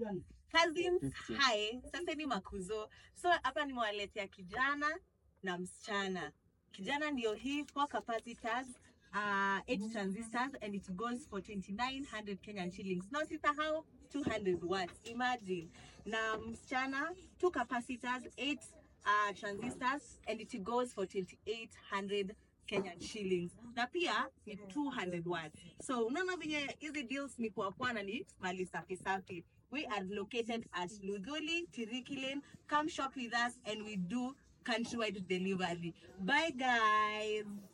Cousins, hi. Sasa ni makuzo. So hapa nimewaletea kijana na msichana. Kijana ndio hii four capacitors uh, 8 transistors and it goes for 2900 Kenyan shillings. Now sisahau 200 watts. Imagine. Na msichana two capacitors 8 uh, transistors and it goes for 2800 Kenyan shillings na pia ni 200 watts. So unaona venye hizi deals ni kwa kwa na ni mali safi safi. We are located at Luduli, Tiriki Lane. Come shop with us and we do countrywide delivery. Bye guys.